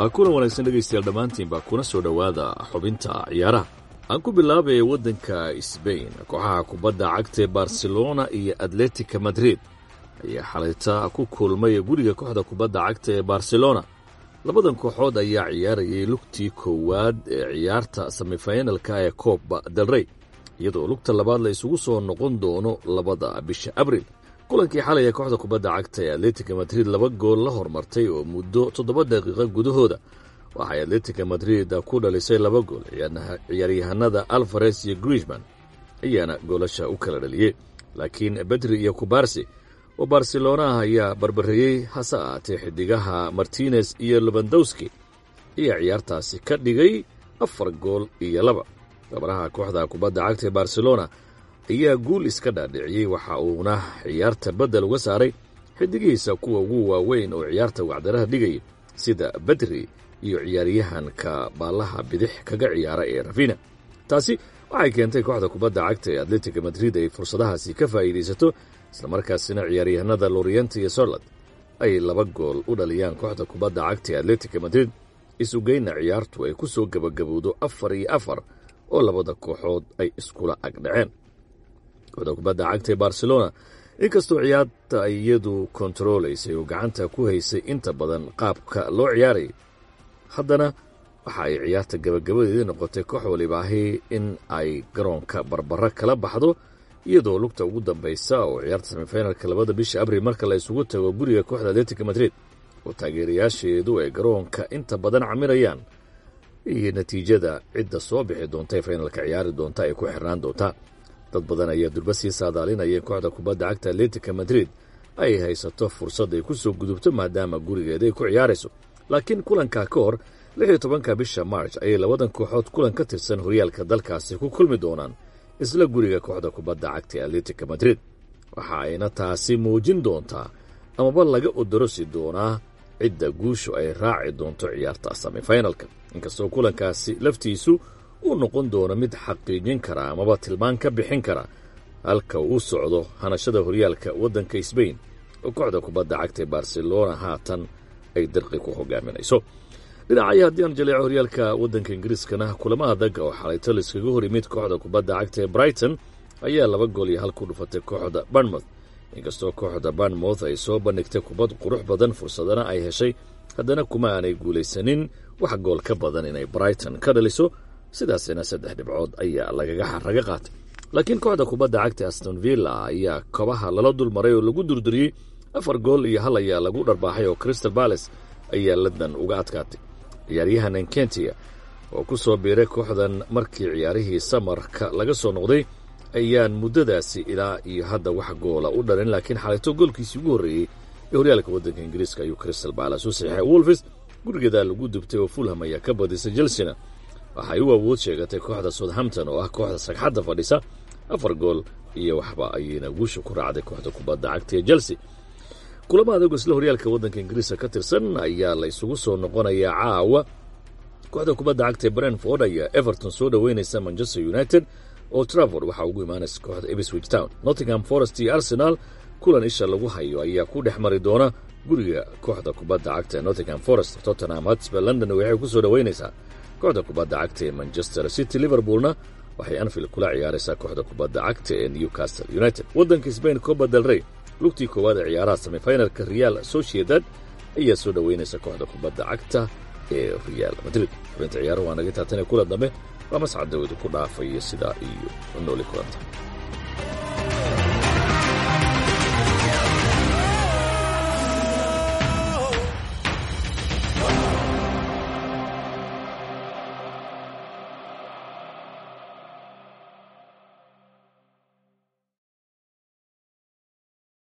kulan wanaagsan dhegaystayaal dhammaantiinba kuna soo dhowaada xubinta ciyaaraha aan ku bilaabaya waddanka sbain kooxaha kubadda cagta ee barcelona iyo atletica madrid ayaa xalayta ku kulmay guriga kooxda kubadda cagta ee barcelona labadan kooxood ayaa ciyaarayay lugtii koowaad ee ciyaarta semifinalka ee cooba delrey iyadoo lugta labaad la isugu soo noqon doono labada bisha abril kulankii xalay ee kooxda kubadda cagta ee atletica madrid laba gool la hormartay oo muddo toddoba daqiiqo gudahooda waxay atletica madrid ku dhalisay laba gool ciyaaryahanada alfares iyo grishman ayaana goolasha u kala dhaliyey laakiin bedri iyo kubarsi oo barcelonaha ayaa barbareeyey hase ahaatee xidigaha martinez iyo lebandowski ayaa ciyaartaasi ka dhigay afar gool iyo laba gabaraha kooxda kubadda cagta ee barcelona ayaa guul iska dhaadhiciyey waxa uuna ciyaarta beddel uga saaray xidigihiisa kuwa ugu waaweyn oo ciyaarta wacdaraha dhigaya sida bedri iyo ciyaaryahanka baallaha bidix kaga ciyaara ee rafina taasi waxay keentay kooxda kubadda cagta ee atletica madrid ay fursadahaasi ka faa'iidaysato islamarkaasina ciyaaryahanada lorienta iyo sorland ay laba gool u dhaliyaan kooxda kubadda cagta ee atletica madrid isugeyna ciyaartu ay ku soo gebagabowdo afar iyo afar oo labada kooxood ay iskula agdhaceen kooxda kubadda cagta ee barcelona inkastoo ciyaarta ay iyadu kontaroolaysay oo gacanta ku haysay inta badan qaabka loo ciyaarayay haddana waxa ay ciyaarta gabagabadeedii noqotay koox walibaahi in ay garoonka barbaro kala baxdo iyadoo lugta ugu dambaysa oo ciyaarta semifinalka labada bisha abril marka la isugu tago guriga kooxda atletica madrid oo taageerayaasheedu ay garoonka inta badan camirayaan iyo natiijada cidda soo bixi doonta ee finalka ciyaari doonta ay ku xirnaan doontaa dad badan ayaa durba sii saadaalinaya in kooxda kubadda cagta atletica madrid ay haysato fursad ay ku soo gudubto maadaama gurigeeda ay ku ciyaarayso laakiin kulankaa ka hor lix iyo tobanka bisha march ayay labadan kooxood kulan ka tirsan horyaalka dalkaasi ku kulmi doonaan isla guriga kooxda kubadda cagta ee atletica madrid waxa ayna taasi muujin doontaa amaba laga odorosi doonaa cidda guushu ay raaci doonto ciyaarta semifinalka inkastoo kulankaasi laftiisu uu noqon doono mid xaqiijin kara amaba tilmaan ka bixin kara halka uu socdo hanashada horyaalka waddanka sbain oo kooxda kubadda cagta ee barcelona haatan ay dirqi ku hogaaminayso dhinacaya haddii aan jaleeco horyaalka waddanka ingiriiskana kulamo adag oo xalayto laiskaga hor yimid kooxda kubadda cagta ee brighton ayaa laba gool iyo hal ku dhufatay kooxda barnmouth inkastoo kooxda barnmouth ay soo bandhigtay kubad qurux badan fursadana ay heshay haddana kuma aanay guulaysanin wax gool ka badan inay brighton ka dhaliso sidaasina saddex dhibcood ayaa lagaga xaraga qaatay laakiin kooxda kubadda cagta aston villa ayaa kobaha lala dulmaray oo lagu durduriyey afar gool iyo hal ayaa lagu dharbaaxay oo crystal bales ayaa ladan uga adkaatay ciyaaryahan enkentia oo ku soo biiray kooxdan markii ciyaarihii samarka laga soo noqday ayaan muddadaasi ilaa iyo hadda wax goola u dhalin laakiin xalayto goolkiisii ugu horreeyey ee horyaalka waddanka ingiriiska ayuu crystal bales u saxiixay wolfis gurigeeda lagu dubtay oo fulham ayaa ka badisay chelsena waxay u awood sheegatay kooxda southampton oo ah kooxda sagxadda fadhisa afar gool iyo waxba ayayna guusha ku raacday kooxda kubadda cagta ee chelsea kulamo adag isla horyaalka waddanka ingiriiska ka tirsan ayaa la isugu soo noqonayaa caawa kooxda kubadda cagta ee brentford ayaa everton soo dhoweynaysa manchester united oo travord waxaa ugu imaanaysa kooxda ebswich town nottingham forest iyo arsenal kulan isha lagu hayo ayaa ku dhex mari doona guriga kooxda kubadda cagta ee nottingham forest tottenham hotspur london waxay ku soo dhoweynaysaa kooxda kubadda cagta ee manchester city liverpoolna waxay anfield kula ciyaaraysaa kooxda kubadda cagta ee newcastle united waddanka sbain coba del rey lugtii koowaad ee ciyaaraha semifinalka real sociedad ayaa soo dhoweynaysa kooxda kubadda cagta ee real madrid xubinta ciyaaruhu waa naga taatan ee kula dambe waa mascad dawadu ku dhaafaya sidaa iyo nooli kulanta